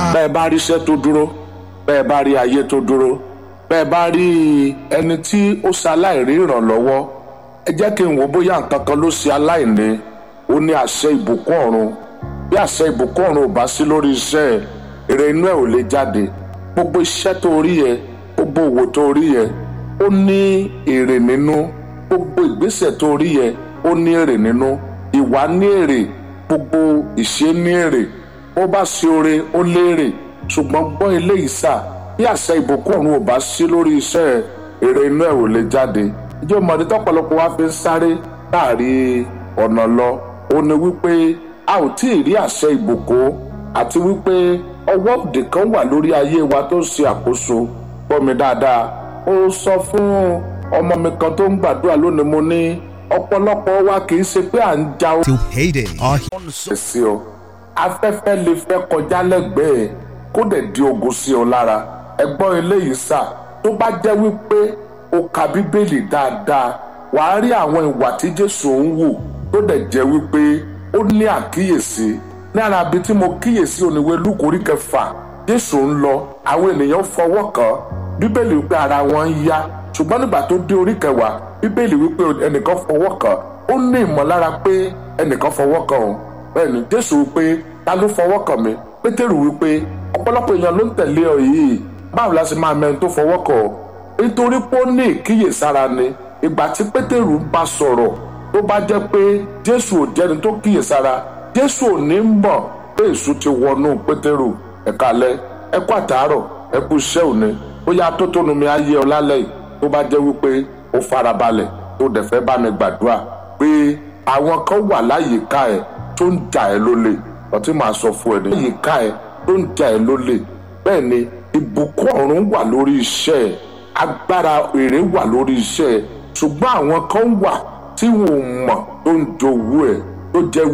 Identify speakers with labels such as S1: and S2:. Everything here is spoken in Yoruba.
S1: bẹ́ẹ̀ bá rí iṣẹ́ tó dúró bẹ́ẹ̀ bá rí ayé tó dúró bẹ́ẹ̀ bá rí ẹni tí ó ṣe aláìrí ìrànlọ́wọ́ ẹ jẹ́ kí n wò bóyá nǹkan kan ló ṣe aláìní ó ní àṣẹ ìbùkún ọ̀run bí àṣẹ ìbùkún ọ̀run ò bá sí lórí iṣẹ́ ẹ̀ èrè inú ẹ̀ ò lè jáde gbogbo iṣẹ́ tó rí yẹ gbogbo òwò tó rí yẹ ó ní èrè nínú gbogbo ìgbésẹ̀ tó rí yẹ ó ní èrè nínú ìwà ní èrè gbogbo ìṣe ní èrè ó bá ṣe oore ó lérè ṣùgbọ́n gbọ́ eléyìí sà bí àṣẹ ìbùkún ọ̀run ò bá sí lórí iṣẹ́ ẹ̀ èrè inú ẹ̀ ò lè jáde ìjọ mọ̀ọ́dé tọ́pọ̀lọpọ̀ wá fi ń sáré láàrí ọ̀nà lọ ó ní wípé a ò tí ì rí àṣẹ ìbùkún àti wípé ọwọ́ òdì kan wà lórí ayé wa tó ń ṣe àkóso gbọ́ mi dáadáa ó sọ fún ọmọ mi kan tó ń gbàdúrà lónìí mo ní ọ̀pọ̀lọpọ̀ wa kì í ṣe pé à ń ja
S2: till payday. Our
S1: ó sí ọ afẹ́fẹ́ lè fẹ́ kọjá lẹ́gbẹ̀ẹ́ kó dẹ̀ di ogun sí ọ lára ẹgbọ́n eléyìí sà tó bá jẹ́ wípé o ka bíbélì dáadáa wàá rí àwọn ìwà tí jésù ń wù tó dẹ̀ jẹ́ wípé ó ní àkíyèsí ní ara ibi tí mo kíyèsí oníwé lúkórí kẹfà jésù ń lọ àwọn ènìyàn fọwọ́ kàn bíbélì wípé ara wọn ń yá ṣùgbọ́n nígbà tó dé orí kẹwàá bíbélì wípé ẹnìkan fọwọ́ kàn ó ní ìmọ̀lára pé ẹnìkan fọwọ́ kàn òun bẹ́ẹ̀ ni jésù wípé ta ló fọwọ́ kàn mí pétérù wípé ọ̀pọ̀lọpọ̀ èèyàn ló ń tẹ̀lé ọ yìí báwo la ṣe máa mẹ́rin tó fọwọ́ kàn ọ́ nítorí pé ó ní ìkíyèsára ni ìgbà tí pétérù ń bá sọ̀rọ̀ tó bá jẹ́ pé jésù ò jẹ́ni tó kíyèsára jésù ò ní mọ̀ pé èṣù ti wọnú pétérù ẹ̀ka alẹ́ ẹ̀kú àtàárọ̀ ẹ̀kú iṣẹ́ òní bóyá tó tónu mi á yé ọ lálẹ́ yìí tó bá jẹ́ wípé ó farabalẹ̀ tó dẹ̀ fẹ́ bá mi gbàdúrà pé àwọn kan wà láyìíká ẹ̀ tó ń jà ẹ́ lólè ọtí màá sọ fún ẹ ní. láyìíká ẹ̀ tó ń jà ẹ́ lólè bẹ́ẹ̀ ni ìbùkún ọ̀run wà lórí iṣẹ́ ẹ̀ agbára èrè wà lórí iṣẹ́ ẹ̀ ṣùgbọ́n àwọn kan wà tí wọn ò mọ̀ tó ń jowú ẹ̀ tó jẹ́